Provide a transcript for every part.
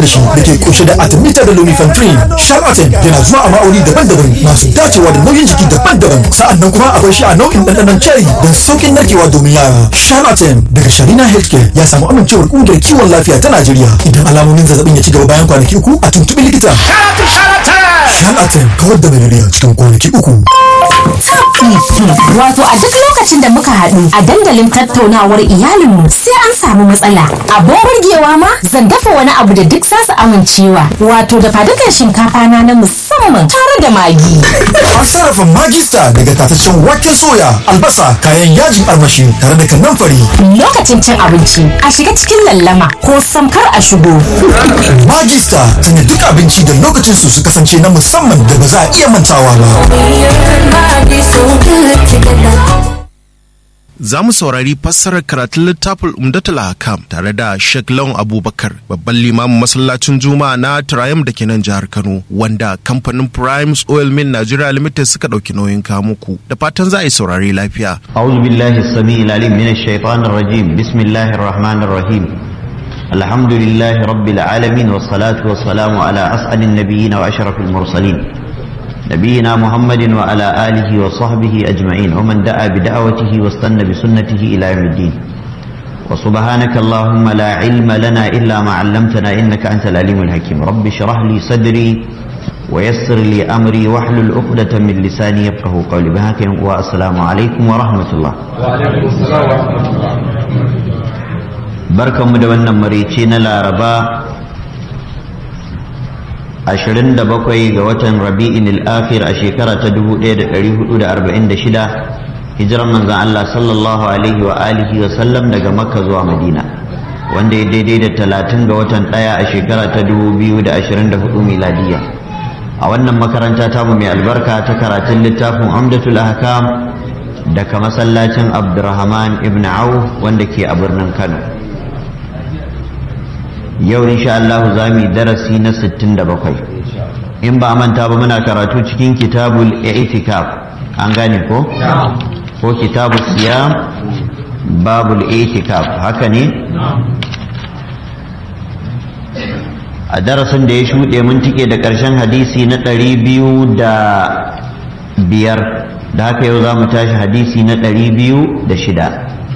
da shi da ke kunshe da artemether da lumefantrine charlatan yana zuwa a ma'auni daban-daban masu dacewa da nauyin jiki daban-daban sa'annan kuma akwai shi a nau'in ɗanɗanon cherry don sauƙin narkewa domin yara charlatan daga sharina healthcare ya samu amincewar ƙungiyar kiwon lafiya ta najeriya idan alamomin zazzabin ya ci gaba bayan kwanaki uku a tuntuɓi likita charlatan kawar da malaria cikin kwanaki uku Wato a duk lokacin da muka haɗu a dandalin tattaunawar iyalinmu sai an samu matsala. Abin burgewa ma zan dafa wani abu da duk za su amincewa. Wato da fadukan shinkafa na na musamman tare da magi. An sarrafa magista daga tataccen waken soya, albasa, kayan yajin armashi tare da kanamfari. Lokacin cin abinci a shiga cikin lallama ko samkar a shigo. Magista tana duk abinci da lokacin su su kasance na musamman da ba za a iya mantawa ba. Za mu saurari fassarar karatun littafin Umdatul Hakam tare da Sheikh Lawan Abubakar, babban limamin masallacin Juma'a na Triumph da ke nan jihar Kano, wanda kamfanin Primes Oil Mill Nigeria Limited suka ɗauki nauyin kamuku. Da fatan za a yi saurari lafiya. أعوذ بالله السميع العليم من الشيطان الرجيم بسم الله الرحمن الرحيم الحمد لله رب العالمين والصلاة والسلام على أسعد النبيين وأشرف المرسلين نبينا محمد وعلى آله وصحبه أجمعين ومن دعا بدعوته واستنى بسنته إلى يوم الدين وسبحانك اللهم لا علم لنا إلا ما علمتنا إنك أنت العليم الحكيم رب اشرح لي صدري ويسر لي أمري واحلل عقدة من لساني يفقه قولي بهاك والسلام عليكم ورحمة الله barkanmu da wannan marici na laraba 27 ga watan rabi'in al-akhir a shekara ta 1446 hijiran manzan Allah sallallahu alaihi wa alihi wa sallam daga makka zuwa madina wanda ya daidai da 30 ga watan ɗaya a shekara ta 2024 miladiya a wannan makaranta tamu mai albarka ta karatun littafin amdatul ahkam daga masallacin abdurrahman ibn auf wanda ke a birnin kano yau insha Allah za mu yi darasi na 67 in ba manta ba muna karatu cikin kitabul i'tikaf an gane ko ko kitabul siyam babul i'tikaf haka ne a darasin da ya shuɗe mun tike da ƙarshen hadisi na ɗari biyu da biyar da haka yau za mu tashi hadisi na ɗari biyu da shida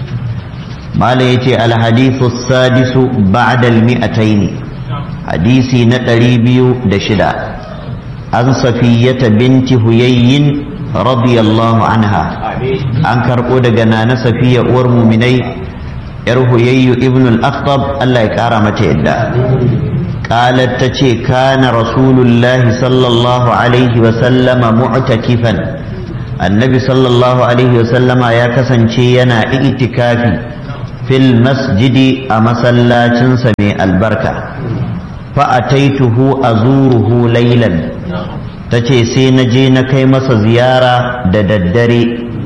mala ya ce alhadisu sadisu ba'dal mi'ataini hadisi na ɗari biyu da shida an safiyyata binti huyayyin radiyallahu anha an karɓo daga nana safiya uwar muminai yar huyayyu ibn al-akhtab Allah ya ƙara mata yadda قالت تشي كان رسول الله صلى الله عليه وسلم معتكفا النبي صلى الله عليه وسلم يا كسن ينا اعتكافي fil masjidi a masallacin mai albarka fa'ataituhu azuruhu laylan tace sai na je na kai masa ziyara da daddare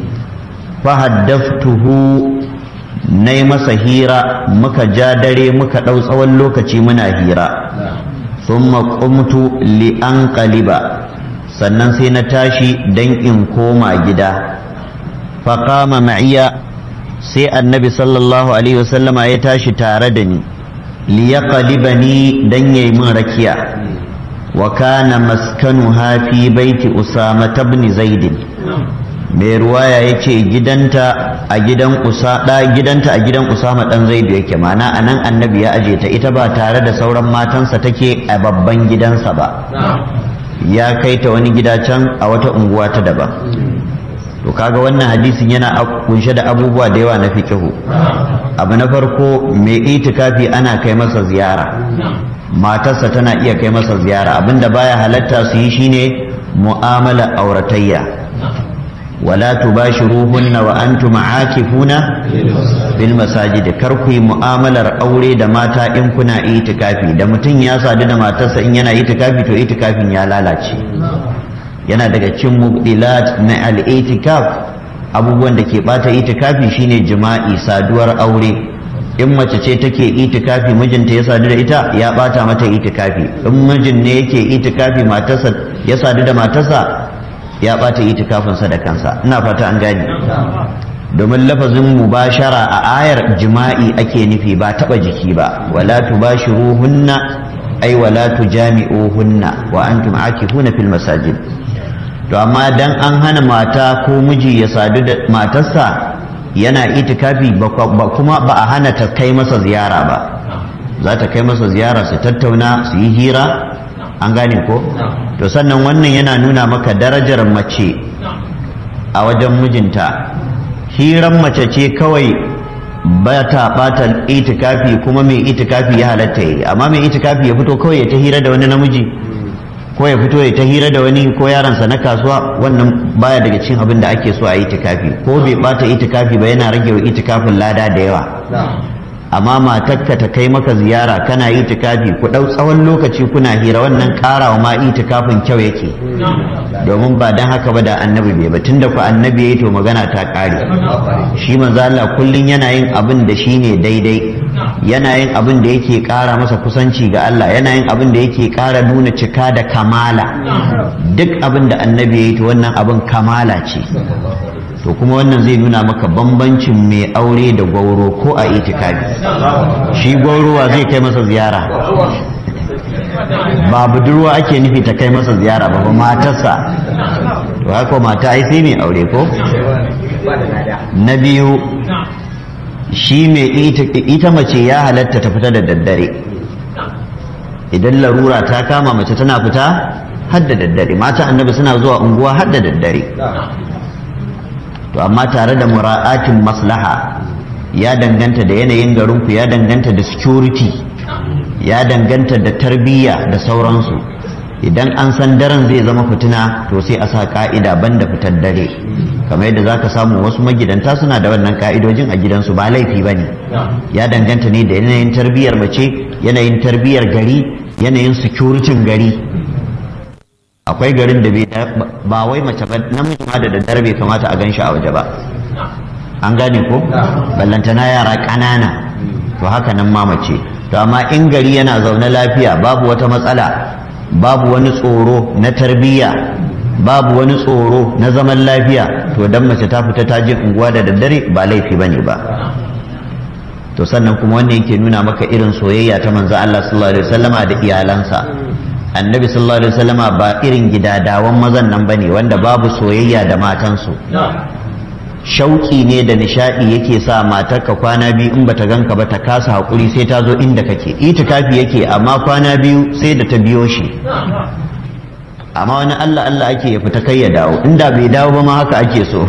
fahaddaftuhu na yi masa hira muka ja dare muka ɗau tsawon lokaci muna hira sun maƙumtu li'an ƙaliba sannan sai na tashi don in koma gida faƙama ma'iya sai annabi sallallahu alaihi wasallama ya tashi tare da ni liyaqlibani dan yayi min rakiya wa kana maskanuha fi baiti usama ibn zaid mai ruwaya yace gidanta a gidan usada gidanta a gidan usama dan zaid yake mana anan annabi ya aje ta ita ba tare da sauran matansa take a babban gidansa ba ya kai ta wani gida can a wata unguwa ta daban to kaga wannan hadisin yana kunshe da abubuwa da yawa na fikihu abu na farko mai itikafi ana kai masa ziyara matarsa tana iya kai masa ziyara abinda baya halatta su yi shine mu'amala auratayya wala tubashiruhunna wa antum aakifuna bil masajid kar ku yi mu'amalar aure da mata in kuna itikafi da mutum ya sadu da matarsa in yana itikafi to itikafin ya lalace yana daga cikin mubdilat na al-itikaf abubuwan da ke bata itikafi shine jima'i saduwar aure in mace ce take itikafi mijinta ya sadu da ita ya bata mata itikafi in mijin ne yake itikafi matarsa ya sadu da matarsa ya bata itikafinsa da kansa ina fata an gane domin lafazin mubashara a ayar jima'i ake nufi ba taba jiki ba wala tubashiruhunna ai wala tujami'uhunna wa antum akifuna fil masajid to amma dan an hana mata ko miji ya sadu da matarsa yana itikafi ba kuma ba a hana ta kai masa ziyara ba za ta kai masa ziyara su tattauna su yi hira an gane ko to sannan wannan yana nuna maka darajar mace a wajen mijinta hiran mace ce kawai ba ta bata itikafi kuma mai itikafi ya halatta yi amma mai itikafi ya fito kawai ya ta hira da wani namiji ko ya fito ya ta hira da wani ko yaransa na kasuwa wannan baya daga cikin abin da ake so a itikafi ko bai bata itikafi ba yana rage wa itikafin lada da yawa amma matarka ta kai maka ziyara kana itikafi ku ɗau tsawon lokaci kuna hira wannan ƙarawa ma itikafin kyau yake domin ba dan haka ba da annabi bai ba tunda ku annabi yayi to magana ta ƙare shi manzo Allah kullun yana yin abin da shine daidai yana yin abin da yake ƙara masa kusanci ga Allah yana yin abin da yake ƙara nuna cika da kamala duk abin da annabi yayi to wannan abin kamala ce to kuma wannan zai nuna maka bambancin mai aure da gwauro ko a itikafi shi gwaurowa zai kai masa ziyara ba budurwa ake nufi ta kai masa ziyara ba matarsa to haka mata ai sai mai aure ko na biyu shi mai ita mace ya halatta ta fita da daddare idan larura ta kama mace tana fita har da daddare mata annabi suna zuwa unguwa har da daddare to amma tare da mura'atin maslaha ya danganta da yanayin garinku ya danganta da security ya danganta da tarbiyya da sauransu idan an san daren zai zama fitina to sai a sa ka'ida banda fitar dare kamar yadda zaka samu wasu magidanta suna da wannan ka'idojin a gidansu ba laifi ba ne ya danganta ne da yanayin tarbiyyar mace yanayin tarbiyyar gari yanayin security gari akwai garin da ba wai mace ba namiji ma da daddare bai kamata a ganshi a waje ba an gane ko ballantana yara ƙanana to haka nan ma mace to amma in gari yana zaune lafiya babu wata matsala babu wani tsoro na tarbiyya babu wani tsoro na zaman lafiya to dan mace ta fita ta je unguwa da daddare ba laifi bane ba to sannan kuma wannan yake nuna maka irin soyayya ta manzo Allah sallallahu alaihi wasallama da iyalansa annabi sallallahu alaihi wasallama ba irin gidadawan mazan nan bane wanda babu soyayya da matansu shauki ne da nishadi yake sa matarka kwana biyu in bata ganka ba ta kasa hakuri sai ta zo inda kake itikafi yake amma kwana biyu sai da ta biyo shi amma wani Allah Allah ake ya fita kai ya dawo inda bai dawo ba ma haka ake so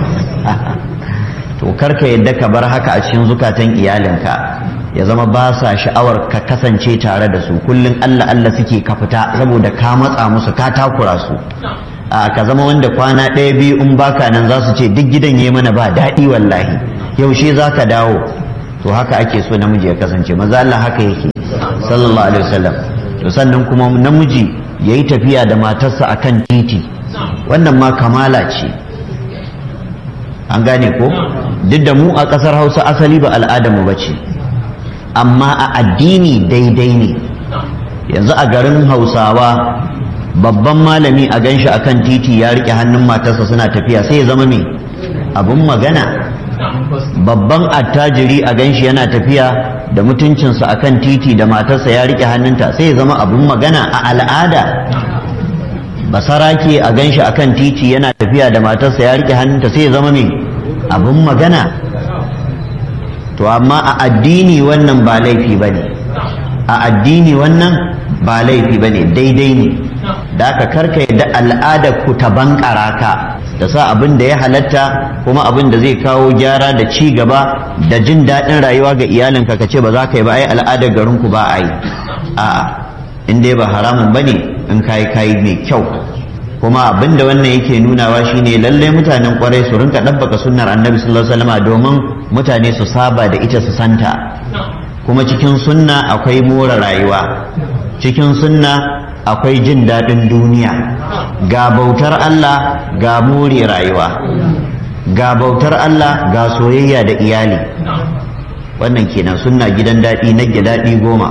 to karka yadda ka bar haka a cikin zukatan iyalinka ya zama ba sa sha'awar ka kasance tare da su kullum Allah Allah suke ka fita saboda ka matsa musu ka takura su a ka zama wanda kwana ɗaya biyu in baka nan za su ce duk gidan ya mana ba daɗi wallahi yaushe za ka dawo to haka ake so namiji ya kasance maza Allah haka yake sallallahu alaihi wasallam to sannan kuma namiji ya yi tafiya da matarsa akan titi wannan ma kamala ce an gane ko duk da mu a ƙasar hausa asali ba al'adarmu ba ce amma a addini daidai ne yanzu a garin hausawa babban malami a ganshi akan titi ya rike hannun matarsa suna tafiya sai ya zama me abun magana babban attajiri a ganshi yana tafiya da mutuncinsa akan titi da matarsa ya rike hannunta sai ya zama abun magana a al'ada basarake a ganshi akan titi yana tafiya da matarsa ya rike hannunta sai ya zama me abun magana to amma a addini wannan ba laifi ba ne a addini wannan ba laifi ba ne daidai ne da aka karka da al'adar ku ta bankara ka da sa abin da ya halatta kuma abin da zai kawo gyara da ci gaba da jin daɗin rayuwa ga iyalinka ka ce ba za ka yi ba ai al'adar garinku ba a yi a'a in dai ba haramun ba ne in kayi kayi mai kyau kuma abin da wannan yake nunawa shine lallai mutanen kwarai su rinka ɗabbaka sunnar annabi sallallahu alaihi wasallam domin mutane su saba da ita su santa kuma cikin sunna akwai more rayuwa cikin sunna akwai jin daɗin duniya ga bautar Allah ga more rayuwa ga bautar Allah ga soyayya da iyali wannan kenan sunna gidan daɗi na daɗi goma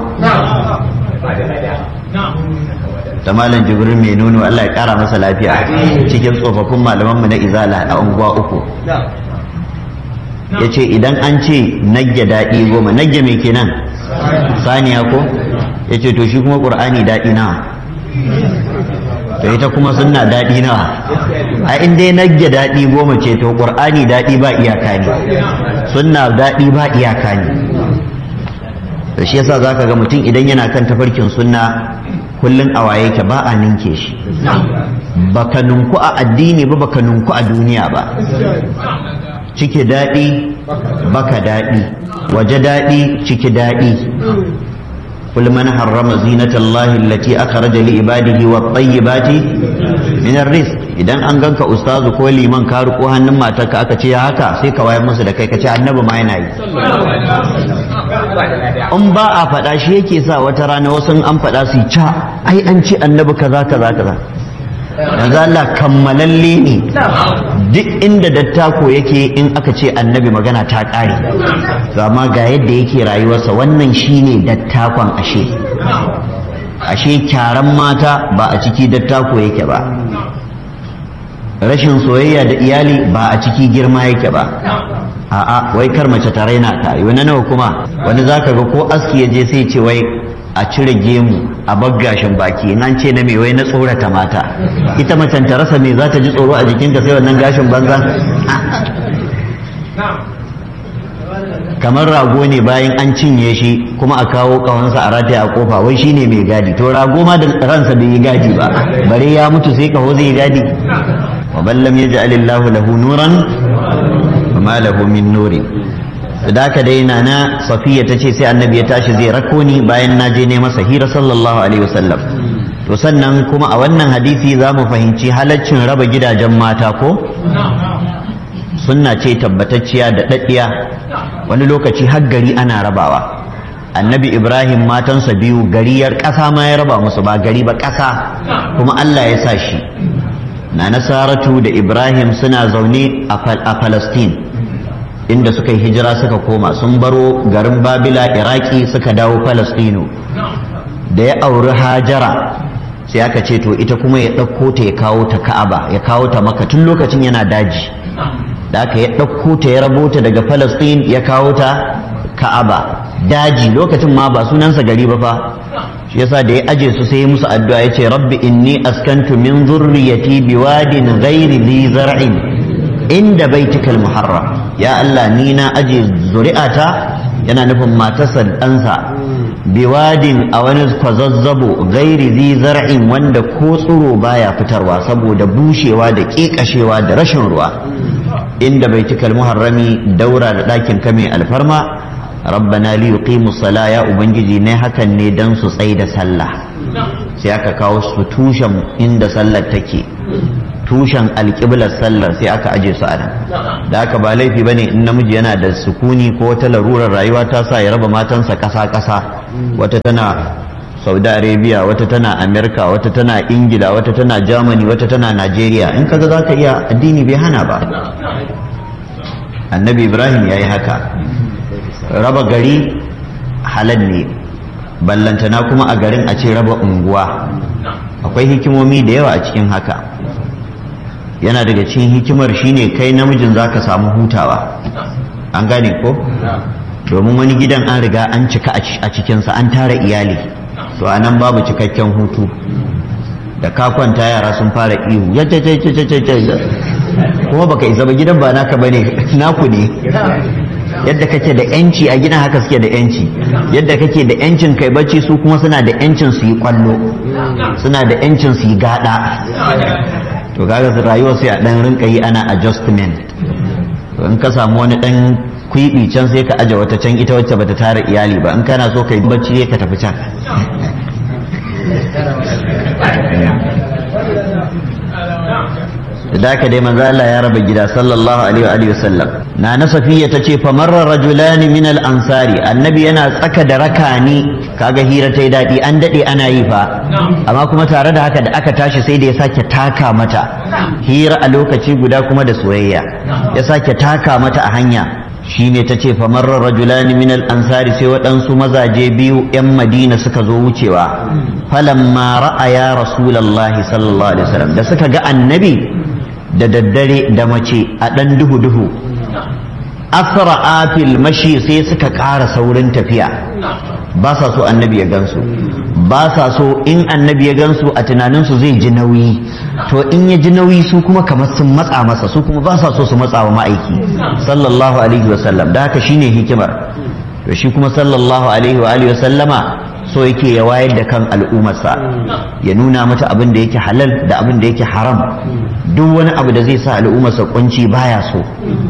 ta malam jibril mai nuno Allah ya kara masa lafiya cikin tsofaffin malamanmu na izala a unguwa uku ya ce idan an ce nagge daɗi goma nagge mai kenan saniya ko ya ce to shi kuma ƙur'ani daɗi nawa to ita kuma sunna daɗi nawa a inda ya nagge daɗi goma ce to ƙur'ani daɗi ba iyaka ne sunna daɗi ba iyaka ne to shi yasa zaka ga mutum idan yana kan tafarkin sunna kullun a waye ke ba a ninke shi baka nunku a addini ba baka nunku a duniya ba ciki daɗi baka daɗi waje daɗi ciki daɗi قل من حرم زينة الله التي أخرج لعباده والطيبات من الرزق idan an ganka ustazu ko liman ka riko hannun matarka aka ce haka sai ka wayar musu da kai ka ce annabi ma yana yi in ba a faɗa shi yake sa wata rana wasu an faɗa su ca ai an ce annabi kaza kaza kaza manzo Allah kammalalle ne duk inda dattako yake in aka ce annabi magana ta ƙare to amma ga yadda yake rayuwarsa wannan shine dattakon ashe ashe kyaran mata ba a ciki dattako yake ba rashin soyayya da iyali ba a ciki girma yake ba a'a wai kar mace ta raina ka yi wani nawa kuma wani zaka ga ko aski ya je sai ce wai a cire gemu a baggashin baki nan ce na mai wai na tsorata mata ita macen ta rasa me za ta ji tsoro a jikinta sai wannan gashin banza kamar rago ne bayan an cinye shi kuma a kawo kawansa a rataya a kofa wai shine mai gadi to rago ma da ransa bai yi gadi ba bare ya mutu sai kaho zai yi gadi wa ballam yaj'alillahu lahu nuran wa ma lahu min nurin da haka dai na safiya ta ce sai annabi ya tashi zai rako ni bayan na je ne masa hira sallallahu alaihi wasallam to sannan kuma a wannan hadisi za mu fahimci halaccin raba gidajen mata ko sunna ce tabbatacciya da daddiya wani lokaci har gari ana rabawa annabi ibrahim matansa biyu gariyar ƙasa ma ya raba musu ba gari ba ƙasa kuma allah ya sa shi na nasaratu da ibrahim suna zaune a palestine inda suka yi hijira suka koma sun baro garin babila iraki suka dawo falastino da ya auri hajara sai aka ce to ita kuma ya ɗauko ta ya kawo ta ka'aba ya kawo ta maka tun lokacin yana daji da aka ya ɗauko ta ya rabo ta daga falastin ya kawo ta ka'aba daji lokacin ma ba sunansa gari ba fa shi yasa da ya aje su sai musu addu'a ya ce rabbi inni askantu min zurriyati biwadin ghairi li zar'in inda baitikal muharram ya Allah ni na aje zuri'ata yana nufin matarsa ɗansa biwadin a wani kwazazzabo gairi zi zar'in wanda ko tsiro baya fitarwa saboda bushewa da ƙeƙashewa da rashin ruwa inda baitikal muharrami daura da ɗakin kame alfarma rabbana li yuqimu sala ya ubangiji ne hakan ne dan su tsai da sallah sai aka kawo su tushen inda sallar take tushen alƙiblar sallar sai aka aje su a nan da haka ba laifi bane in namiji yana da sukuni ko wata larurar rayuwa ta sa ya raba matansa ƙasa-ƙasa wata tana saudi arabia wata tana amerika wata tana ingila wata tana germany wata tana nigeria in kaga za ka iya addini bai hana ba annabi ibrahim ya yi haka raba gari halal ne ballantana kuma a garin a ce raba unguwa akwai hikimomi da yawa a cikin haka yana daga cikin hikimar shine kai namijin zaka samu hutawa an gane ko domin wani gidan an riga an cika a cikinsa an tara iyali to a nan babu cikakken hutu da ka kwanta yara sun fara ihu kuma baka isa ba gidan ba naka bane naku ne yadda kake da yanci a gidan haka suke da yanci yadda kake da yancin kai bacci su kuma suna da yancin su yi kwallo suna da yancin su yi gada to kaga rayuwa sai a dan rinka yi ana adjustment to in ka samu wani dan kwibi can sai ka aje wata can ita wacce bata tara iyali ba in kana so kai bacci ka tafi can da haka dai manzo Allah ya raba gida sallallahu alaihi wa alihi wasallam na na safiya tace fa marra rajulan min al ansari annabi yana tsaka da rakani kaga hira tai dadi an dade ana yi fa amma kuma tare da haka da aka tashi sai da ya sake taka mata hira a lokaci guda kuma da soyayya ya sake taka mata a hanya shine ta ce famarra rajulani min al-ansari sai waɗansu mazaje biyu 'yan madina suka zo wucewa falamma ra'aya rasulallahi sallallahu alaihi wasallam da suka ga annabi da daddare da mace a ɗan duhu duhu asra'a fil mashi sai suka ƙara saurin tafiya ba sa so annabi ya gansu ba sa so in annabi ya gansu a tunaninsu zai ji nauyi to in ya ji nauyi su kuma kamar sun matsa masa su kuma ba sa so su matsa wa ma'aiki sallallahu alaihi wasallam da haka shine hikimar to shi kuma sallallahu alaihi wa alihi wasallama so yake ya wayar da kan al'ummarsa ya nuna mata abin da yake halal da abin da yake haram duk wani abu da zai sa al'ummarsa kunci baya so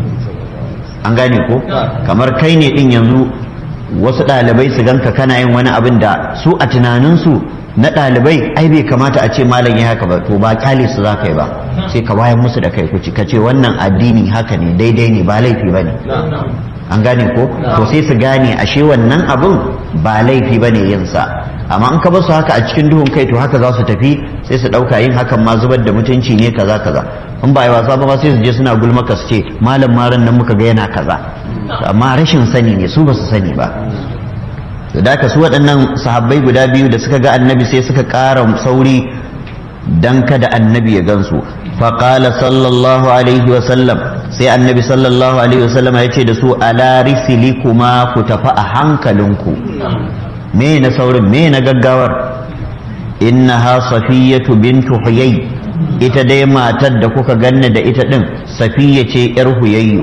an gane ko kamar kai ne din yanzu wasu ɗalibai su ganka kana yin wani abin da su a tunaninsu na ɗalibai ai bai kamata a ce malam ya haka ba to ba kyale su za ka yi ba sai ka wayan musu da kai kuci ka ce wannan addini haka ne daidai ne ba laifi ba ne an gane ko to sai su gane ashe wannan abin ba laifi ba ne yinsa amma in ka basu haka a cikin duhun kai to haka za su tafi sai su ɗauka yin hakan ma zubar da mutunci ne kaza kaza in ba yi wasa ba sai su je suna gulmaka su ce malam maran nan muka ga yana kaza amma rashin sani ne su ba su sani ba to da su waɗannan sahabbai guda biyu da suka ga annabi sai suka ƙara sauri dan kada annabi ya gansu faƙala sallallahu alaihi wasallam sai annabi sallallahu alaihi wasallam ya ce da su ala risili kuma ku tafi a hankalinku me na saurin me na gaggawar innaha safiyatu bintu huyay ita dai matar da kuka ganna da ita din safiya ce yar huyayyu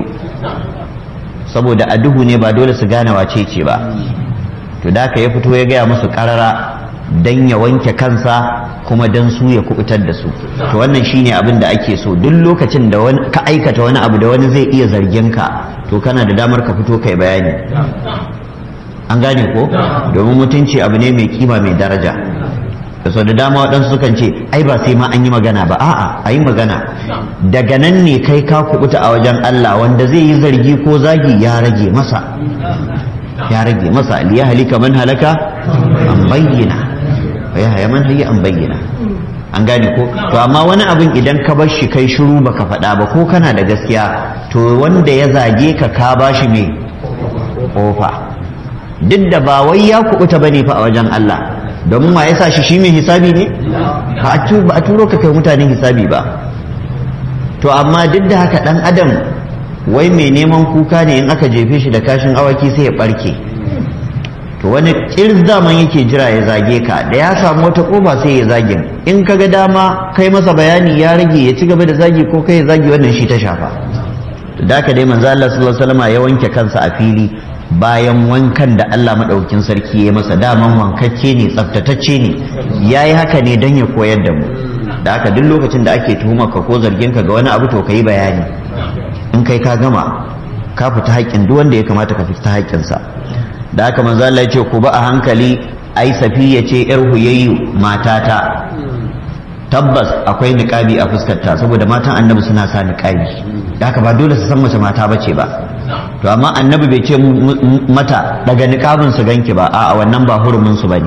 saboda a duhu ne ba dole su gane wace ce ba to da ka ya fito ya gaya musu karara dan ya wanke kansa kuma dan su ya kubutar da su to wannan shine abin da ake so duk lokacin da ka aikata wani abu da wani zai iya zargin ka to kana da damar ka fito kai bayani an gane ko domin mutunci abu ne mai kima mai daraja da sau da dama waɗansu sukan ce ai ba sai ma an yi magana ba a'a a yi magana daga nan ne kai ka kubuta a wajen Allah wanda zai yi zargi ko zagi ya rage masa ya rage masa liya halika man halaka an bayyana wa ya haya man hayya an bayyana an gane ko to amma wani abin idan ka bar shi kai shiru baka faɗa ba ko kana da gaskiya to wanda ya zage ka ka bashi me kofa duk da ba wai ya kubuta bane fa a wajen Allah domin ma yasa shi shi mai hisabi ne ba a turo ka kai mutanen hisabi ba to amma duk da haka dan adam wai mai neman kuka ne in aka jefe shi da kashin awaki sai ya barke to wani kirz daman yake jira ya zage ka da ya samu wata kofa sai ya zagin in ka ga dama kai masa bayani ya rage ya ci gaba da zagi ko kai ya zagi wannan shi ta shafa to da haka dai manzo Allah sallallahu alaihi wasallam ya wanke kansa a fili bayan wankan da Allah maɗaukin sarki ya masa daman wankacce ne tsaftatacce ne ya yi haka ne don ya koyar da mu da haka duk lokacin da ake tuhumar ka ko zargin ka ga wani abu to ka yi bayani in kai ka gama ka fita haƙƙin duk wanda ya kamata ka fita haƙƙinsa da haka manzo Allah ya ce ku ba a hankali ai safiya ce yar huyayyu matata tabbas akwai niƙabi a fuskarta saboda matan annabi suna sa niƙabi da haka ba dole su san mace mata bace ba to amma annabi bai ce mata daga niƙabin su ganki ba a wannan ba hurumin su bane